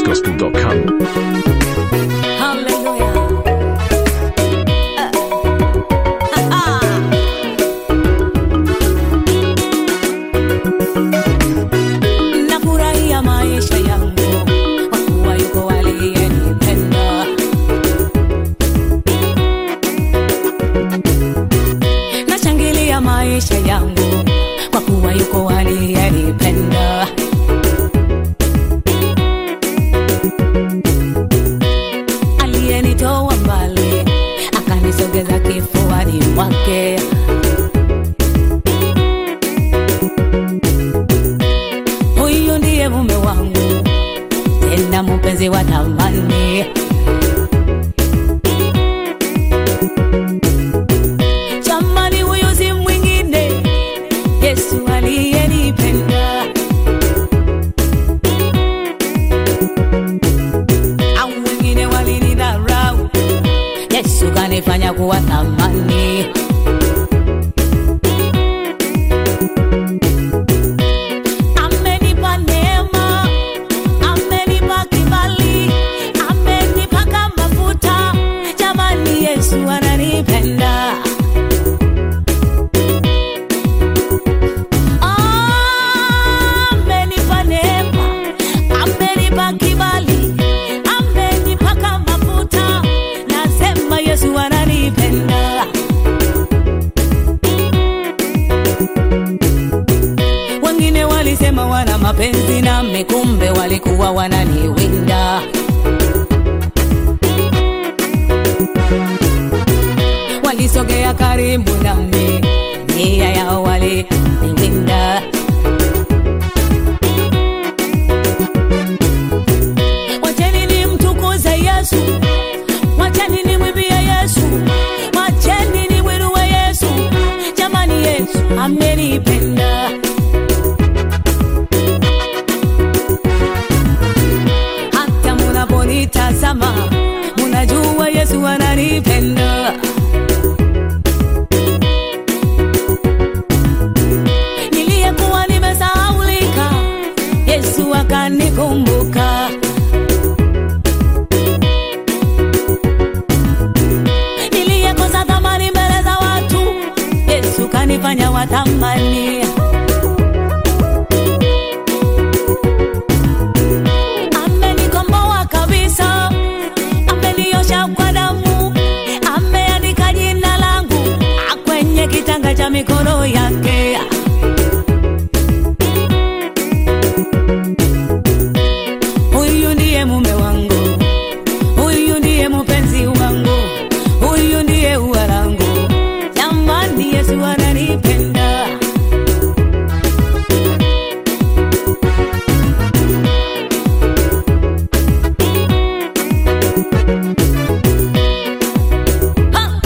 getatunesgospel.com. Hallelujah. Uh, uh, uh. Nafurahia maisha yangu kwa kuwa yuko aliyenipenda. Nashangilia maisha yangu kwa kuwa yuko aliyenipenda. aliyenitoa mbali akanisogeza kifuani mwake huyu ndiye mume wangu tena mpenzi wa thamani jamani huyu si mwingine yesu aliyenipenda au wengine walinidharau yesu kanifanya kuwa thamani amenipa neema amenipa kibali amenipaka mafuta jamani yesu ananipenda amenipa neema amenipa kibali amenipaka mafuta nasema yesu ananipenda wengine walisema wana mapenzi nami kumbe walikuwa wananiwinda walisogea karibu nami nia yao waliniwinda wacheni ni mtukuze yesu wacheni ni mwimbie yesu wacheni ni mwinue yesu jamani yesu amenipenda hata munaponitazama munajua yesu ananipenda niliyekuwa nimesahaulika yesu akanikumbuka niliyekosa thamani mbele za watu yesu kanifanya wathamani amenikomboa kabisa ameniosha kwa damu ameandika jina langu kwenye kitanga cha mikono yake huyu ndiye mume wangu huyu ndiye mpenzi wangu huyu ndiye ua langu jamani yesu ananipenda Ha!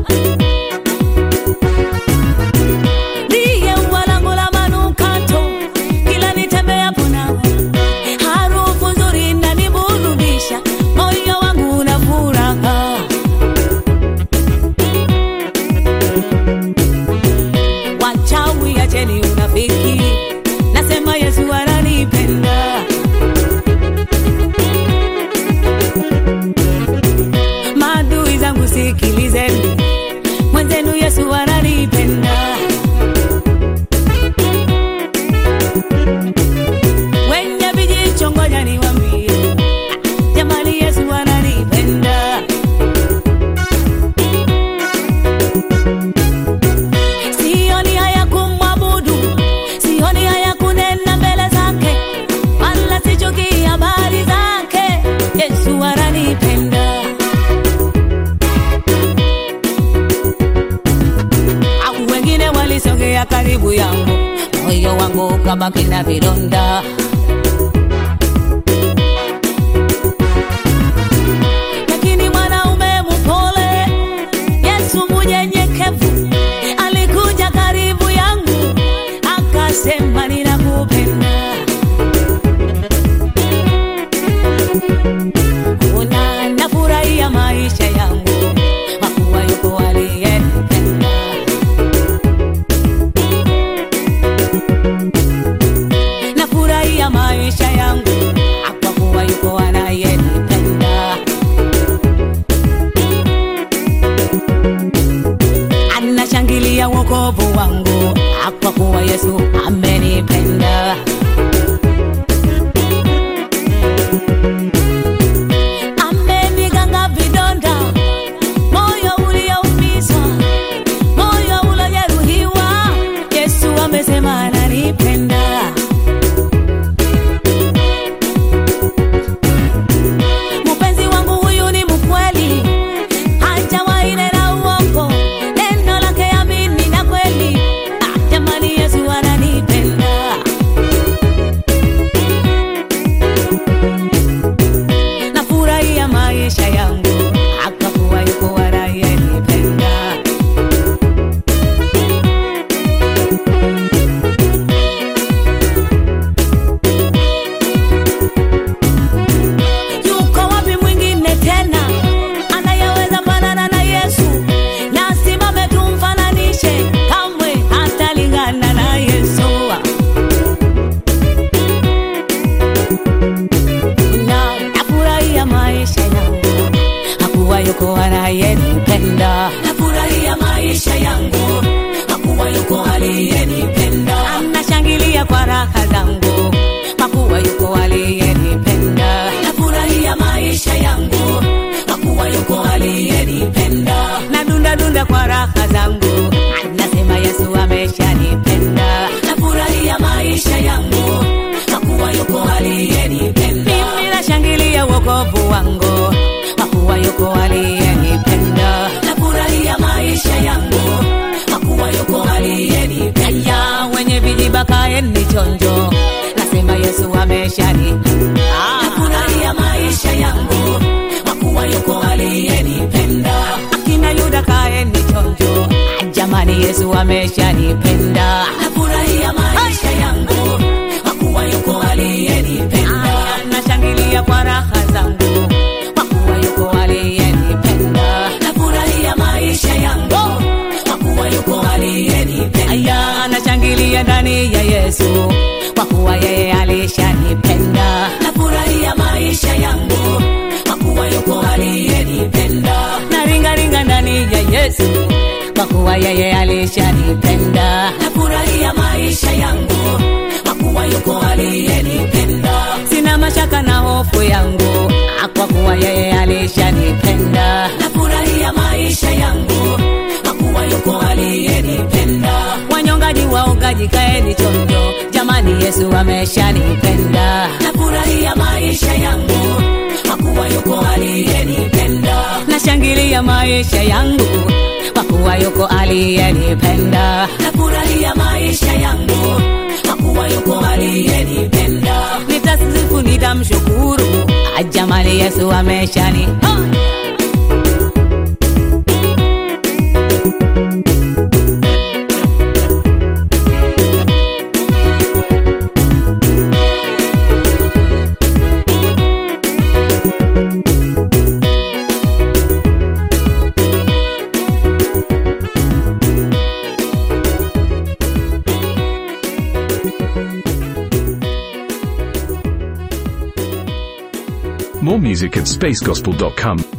ndiye ua langu la manukato kila nitembeapo nawe harufu nzuri inaniburudisha moyo wangu una furaha wachawi acheni unafiki nasema yesu ananipenda maadui zangu sikilizeni mwenzenu yesu ananipenda wenye vijicho ngoja niwambie jamani yesu ananipenda sioni haya kumwabudu sioni haya kunena mbele zake wala sichuki habari zake yesu ananipenda au wengine walisogea karibu yangu moyo wangu ukabaki na vidonda lakini mwanaume mpole yesu munyenyekevu alikuja karibu yangu akasema ninakupenda una nafurahia maisha yangu makuwa yuko aliyenipenda nafurahia maisha yangu kwa kuwa yuko ana wokovu wangu, kwa kuwa Yesu amenipenda. Ameniganga vidonda, moyo ulioumizwa, moyo uliojeruhiwa. Yesu amesema ananipenda. Mpenzi wangu huyu ni mkweli, hajawahi nena uongo, neno lake amini na kweli. Ah, jamani, Yesu ananipenda. Nafurahia maisha yangu, akakuwa yuko anayenipenda. Yuko wapi mwingine tena anayeweza fanana na Yesu? Na simame tumfananishe, kamwe hatalingana na Yesu. Na nafurahia maisha yangu, hakuwa yuko anayenipenda. Nafurahia maisha yangu, hakuwa yuko aliyenipenda. Nashangilia kwa raha zangu, hakuwa yuko aliyenipenda. Nafurahia maisha yangu, hakuwa yuko aliyenipenda. Nadunda dunda kwa raha zangu, nasema Yesu ameshanipenda. Nafurahia maisha yangu, hakuwa yuko aliyenipenda. Mimi nashangilia wokovu wangu, hakuwa yuko aliyenipenda. Nafurahia maisha yangu, hakuwa yuko aliyenipenda. Ya wenye vijiba kaeni chonjo, nasema Yesu ameshani. Nafurahia maisha yangu, hakuwa yuko aliyenipenda. Akina Yuda kaeni chonjo, jamani Yesu ameshanipenda. Nafurahia maisha yangu, hakuwa yuko aliyenipenda. Nashangilia kwa raha zangu, hakuwa yuko aliyenipenda. Nafurahia maisha yangu, hakuwa yuko aliyenipenda. Aya, nashangilia ndani ya Yesu, kwa kuwa yeye alishanipenda. Nafurahia maisha yangu, hakuwa yuko aliyenipenda. Naringaringa ndani ya Yesu, kwa kuwa yeye alishanipenda. Nafurahia maisha yangu, hakuwa yuko aliyenipenda. Sina mashaka na hofu yangu, kwa kuwa yeye alishanipenda. Nafurahia maisha yangu, hakuwa yuko aliyenipenda. Wanyongaji waogaji kaeni chonjo, jamani Yesu ameshanipenda. Nafurahia maisha yangu, hakuwa yuko aliyenipenda. Nashangilia maisha yangu, kwa kuwa yuko aliyenipenda. Nafurahia maisha yangu, hakuwa yuko aliyenipenda. Nitasifu, nitamshukuru, ah, jamani Yesu ameshani oh! More music at spacegospel.com.